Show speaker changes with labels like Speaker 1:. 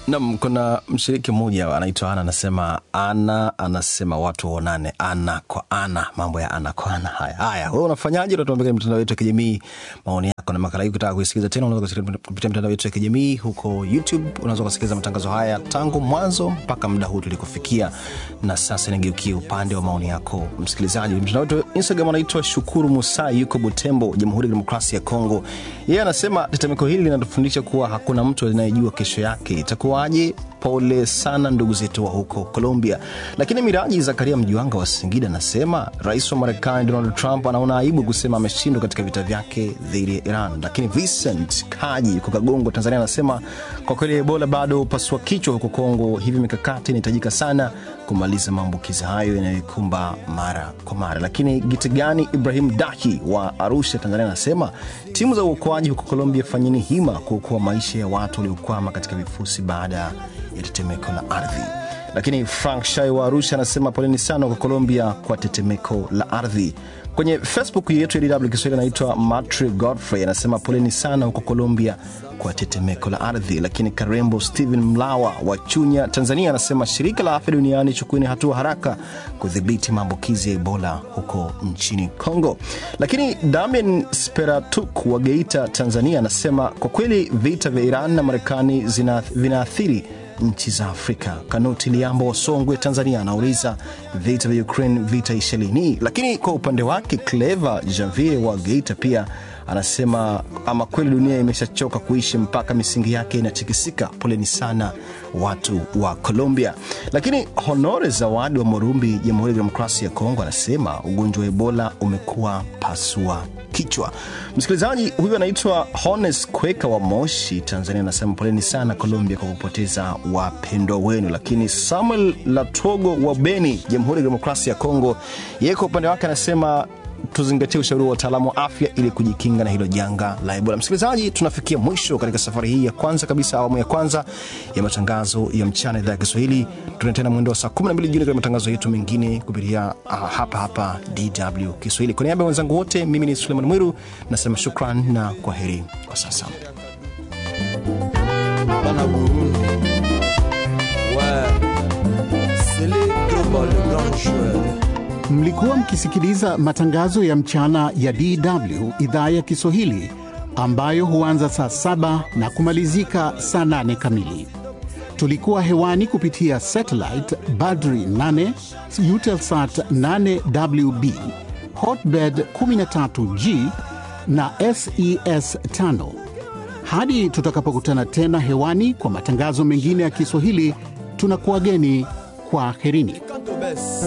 Speaker 1: Nam, kuna mshiriki mmoja anaitwa Ana, anasema ana anasema watu waonane ana kwa ana, mambo ya ana kwa ana. Haya haya, wewe unafanyaje? Unatuambia kwenye mitandao yetu ya kijamii maoni yako, na makala hii ukitaka kuisikiliza tena, unaweza kusikiliza kupitia mitandao yetu ya kijamii huko YouTube. Unaweza kusikiliza matangazo haya tangu mwanzo mpaka muda huu tulikofikia, na sasa nigeukie upande wa maoni yako msikilizaji. Mtandao wetu wa Instagram anaitwa Shukuru Musa, yuko Butembo, Jamhuri ya Demokrasia ya Kongo. Yeye anasema tetemeko hili linatufundisha kuwa hakuna mtu anayejua kesho yake itakuwaje. Pole sana ndugu zetu wa huko Colombia. Lakini Miraji Zakaria Mjiwanga wa Singida anasema rais wa Marekani Donald Trump anaona aibu kusema ameshindwa katika vita vyake dhidi ya Iran. Lakini Vincent Kaji yuko Kagongo, Tanzania anasema kwa kweli Ebola bado pasua kichwa huko Kongo, hivi mikakati inahitajika sana kumaliza maambukizi hayo yanayoikumba mara kwa mara. Lakini Gitigani Ibrahim Dahi wa Arusha, Tanzania anasema timu za uokoaji huko Colombia, fanyeni hima kuokoa maisha ya watu waliokwama katika vifusi baada ya tetemeko la ardhi. Lakini Frank Shai wa Arusha anasema poleni sana kwa Colombia kwa tetemeko la ardhi. Kwenye Facebook yetu ya DW Kiswahili anaitwa Matri Godfrey anasema poleni sana huko Colombia kwa tetemeko la ardhi. Lakini Karembo Stephen Mlawa wa Chunya, Tanzania anasema shirika la afya duniani chukueni hatua haraka kudhibiti maambukizi ya Ebola huko nchini Congo. Lakini Damian Speratuk wa Geita, Tanzania anasema kwa kweli vita vya Iran na Marekani vinaathiri nchi za Afrika. Kanuti Liambo wa Songwe, Tanzania anauliza vita vya Ukraine vitaisha lini? Lakini kwa upande wake Clever Javier wa Geita pia anasema ama kweli dunia imeshachoka kuishi mpaka misingi yake inatikisika. Poleni sana watu wa Colombia. Lakini Honore Zawadi wa Morumbi, Jamhuri ya Demokrasia ya Kongo anasema ugonjwa wa Ebola umekuwa pasua kichwa. Msikilizaji huyu anaitwa Hones Kweka wa Moshi, Tanzania, anasema poleni sana Colombia kwa kupoteza wapendwa wenu. Lakini Samuel Latogo wa Beni, Jamhuri ya Demokrasia ya Kongo, yeye kwa upande wake anasema tuzingatie ushauri wa wataalamu wa afya ili kujikinga na hilo janga la Ebola. Msikilizaji, tunafikia mwisho katika safari hii ya kwanza kabisa, awamu ya kwanza ya matangazo ya mchana idhaa ya Kiswahili. Tuna tena mwendo wa saa 12 jioni katika matangazo yetu mengine kupitia uh, hapa hapa DW Kiswahili. Kwa niaba ya wenzangu wote, mimi ni Suleiman Mwiru nasema shukran na kwa heri kwa sasa.
Speaker 2: Bana Burundi. Ouais. C'est les Drogba, le grand joueur.
Speaker 3: Mlikuwa mkisikiliza matangazo ya mchana ya DW idhaa ya Kiswahili ambayo huanza saa saba na kumalizika saa nane kamili. Tulikuwa hewani kupitia satellite Badri 8, Eutelsat 8WB, Hotbird 13G na SES 5. Hadi tutakapokutana tena hewani kwa matangazo mengine ya Kiswahili, tunakuwageni kwa herini.
Speaker 2: Quand on baisse.